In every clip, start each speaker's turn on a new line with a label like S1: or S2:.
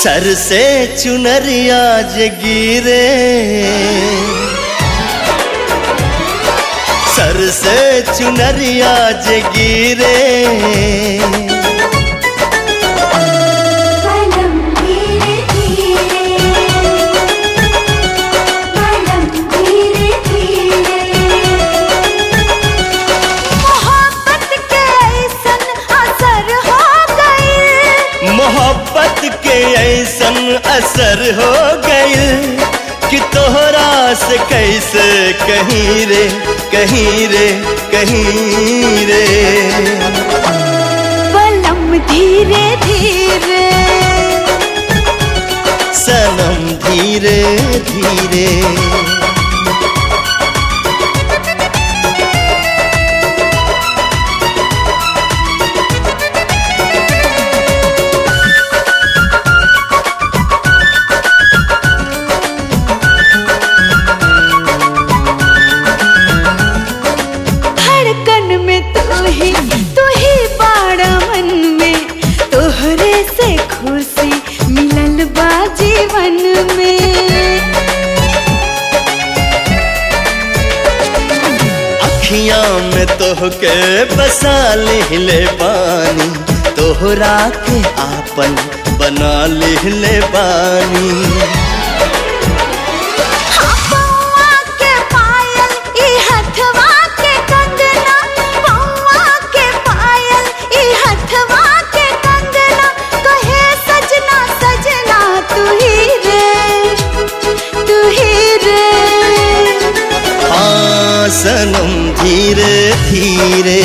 S1: सर से चुनरिया जगीरे सर से चुनरिया जगीरे
S2: बलम धीरे धीरे बलम धीरे धीरे मोहब्बत के ऐसन असर हो गई
S1: मोहब्बत के ऐसन असर हो गइल कि तोहरा से कैसे कहीं रे कहीं रे कहीं रे
S2: बलम धीरे धीरे
S1: सनम धीरे धीरे
S2: धड़कन में तू ही तू ही बाड़ा मन में तोहरे से खुशी मिलल बा जीवन में
S1: अखियां में तोहके बसा ले पानी तोहरा के आपन बना ले बानी
S2: पौआ के पायल ई हथवा के कंगना पौआ के पायल ई हथवा के कंगना कहे सजना सजना तू ही रे तू ही रे
S1: हाँ सनम धीरे धीरे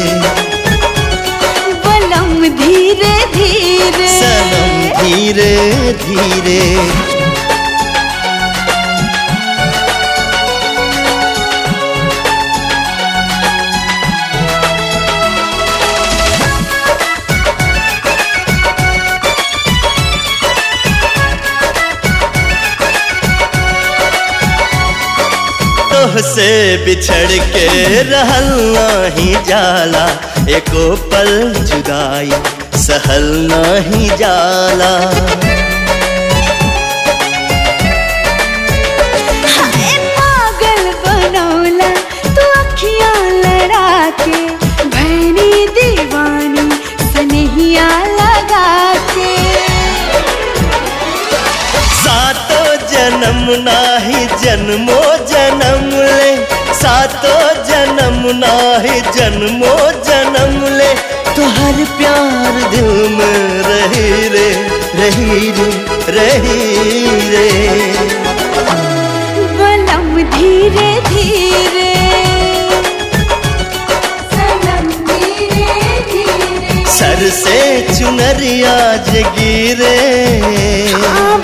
S2: बलम धीरे धीरे
S1: सनम धीरे धीरे तोह से बिछड़ के रहल नाही जाला एको पल जुदाई सहल नाही जाला
S2: हाय पागल बनौला तू अखियां लड़ा के भैनी दीवानी सनहिया लगा के
S1: सातो जन्म नाही जन्मो जन्म ले सातो जन्म नाही जन्मो जन्म ले तुहर प्यार दिल में रही रे रही रे रही रे
S2: बलम धीरे धीरे सनम धीरे धीरे
S1: सर से चुनरिया जगीरे
S2: आ